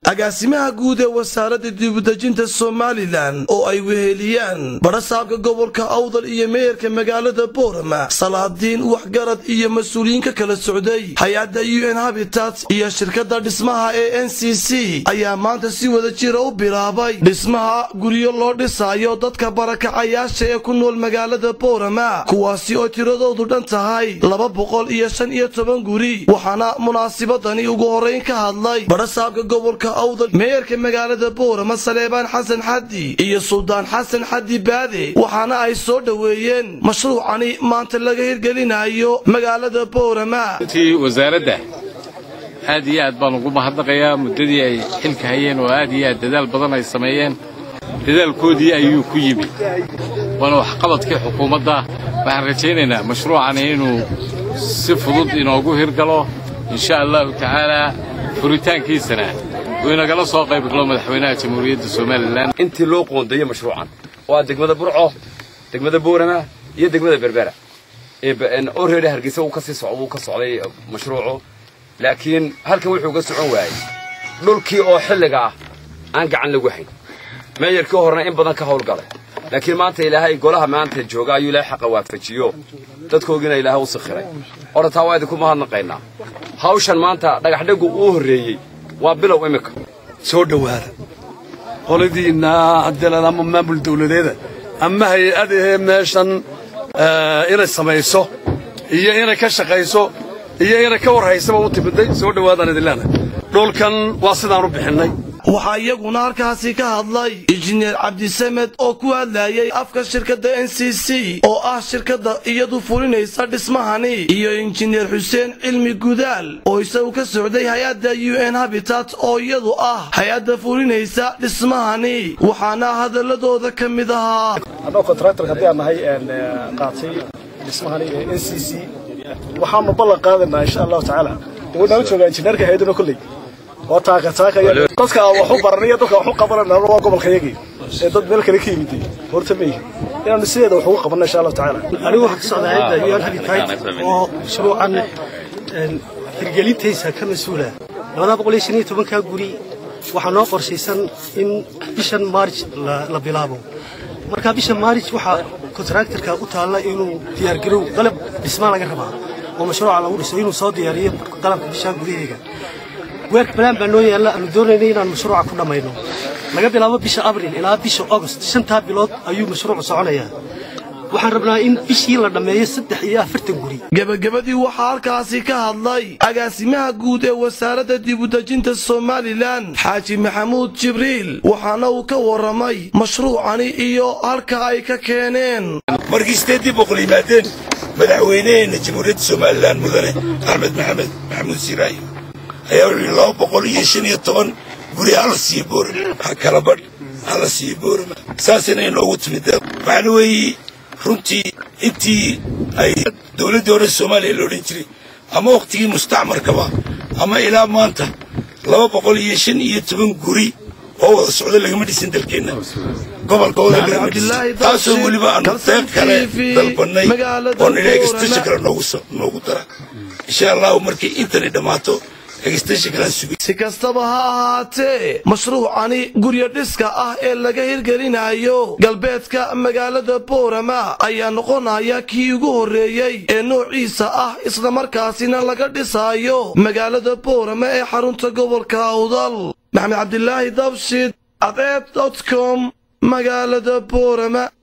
agaasimaha guud ee wasaaradda dibudejinta somalilan oo ay weheliyaan badhasaabka gobolka awdal iyo meeyarka magaalada boorama salaadiin waxgarad iyo mas-uuliyiin ka kala socday hay-adda u n habitat iyo shirkadda dhismaha ee n c c ayaa maanta si wada jira u bilaabay dhismaha guryo loo dhisaayo dadka barakacayaasha ee ku nool magaalada boorama kuwaasi oo tiradoodu dhan tahay laba boqol iyo shan iyo toban guri waxaana munaasibadani ugu horrayn ka hadlay badhasaabka gobolka awdal meeyarka magaalada boorama saleebaan xasan xaddi iyo suldaan xasan xaddi baade waxaana ay soo dhoweeyeen mashruucani maanta laga hirgelinayo magaalada boorama runtii wasaaradda aad iyo aad baan ugu mahadnaqayaa muddadii ay xilka hayeen oo aad iyo aad dadaal badan ay sameeyeen dadaalkoodii ayuu ku yimi waana waxqabadkii xukuumadda waxaan rajaynaynaa mashruucani inuu si fudud inoogu hirgalo insha allahu tacaalaa furitaankiisana uu inagala soo qayb galo madaxweynaha jamhuuriyadda somalilan intii loo qoondeeyey mashruucan waa degmada burco degmada boorama iyo degmada berbera oo reere hargeysa uu kasii socda uu ka socday mashruucu laakiin halkan wuxuu ga socon waayey dhulkii oo xilliga ah aan gacan lagu hayn meeyarkii horena in badan ka hawlgalay laakiin maanta ilaahay golaha maanta jooga ayuu ilaahay xaqa waafajiyo dadkoogiina ilaahay u sikhiray orataa waa idinku mahadnaqaynaa hawshan maanta dhagaxdhegu uu horreeyey waa bilow iminka soo dhowaada qoladiinna haddii ama maamul dawladeeda ama hay-adahee meeshan inay samayso iyo inay ka shaqayso iyo inay ka warhaysaba u timiday soo dhowaadaan idin leenahay dhulkan waa sidaan u bixinnay waxaa iyaguna halkaasi ka hadlay injineer cabdisamed oo ku hadlayay afka shirkadda n c c oo ah shirkadda iyadu fulinaysa dhismahani iyo injineer xuseen cilmi gudaal oo isagu ka socday hay-adda u n habitat oo iyadu ah hay-adda fulinaysa dhismahani waxaana hadaladooda ka mid ahaa annagoo kontraktor haddii aan nahay qaatay dhismahani ee n c c waxaanu ballan qaadaynaa insha allahu tacaala wanaan joogaa injineerka hay-aduna kolley waa taaka taaka dadka wax u baranaya dadka wax u qabanana waa gobolka yagii ee dad meel kale ka yimid horta ma yihin inaanu sideeda wax ugu qabanna insha allahu tacaala anigu waxaan ka socdaa hayadda un habitat oo mashruucan hirgelintaysa ka mas-uula labada boqol iyo shan iyo tobankaa guri waxaa noo qorshaysan in bishan maarj la bilaabo marka bisha maarj waxaa kontraktorka u taalla inuu diyaargarow qalab dhismaa laga rabaa oo mashruuca lagu dhiso inuu soo diyaariyo qalabka bishaan gudaheega weerk balaan baa noo yaalla aanu doonaynay inaan mashruuca ku dhammayno laga bilaabo bisha abril ilaa bisha agost shantaa bilood ayuu mashruucu soconayaa waxaan rabnaa in bishii la dhammeeyo saddex iyo afartan guri gebagabadii waxaa halkaasi ka hadlay agaasimaha guud ee wasaaradda dibudejinta somalilan xaaji maxamuud jibriil waxaana uu ka warramay mashruucani iyo halka ay ka keeneen markii sideeddii boqol yimaadeen madaxweyneheenna jamhuuriyadda somalilan mudane axmed maxamed maxamuud siraayo ayaa wuxuu yidhi laba boqol iyo shan iyo toban guri hala siiyo boorama ha kala badh hala siiyo boorama saasina inoogu timid waxaana weeye runtii intii ay dowladdii hore soomaaliya la odhan jiray ama wakhtigii mustacmarkaba ama ilaa maanta laba boqol iyo shan iyo toban guri oo wada socdo lagama dhisin dalkeenna gobolka wada lagama dhisin taasoo weliba aanu deeq kale dalbannay oo nidhi extension kale noogu dara insha allahu markay intani dhammaato si kastaba ha ahaatee mashruucani guryo dhiska ah ee laga hirgelinayo galbeedka magaalada boorama ayaa noqonaya kii ugu horreeyey ee noociisa ah islamarkaasina laga dhisaayo magaalada boorama ee xarunta gobolka awdal maxamed cabdilaahi dabshid adeeb dot com magaalada boorama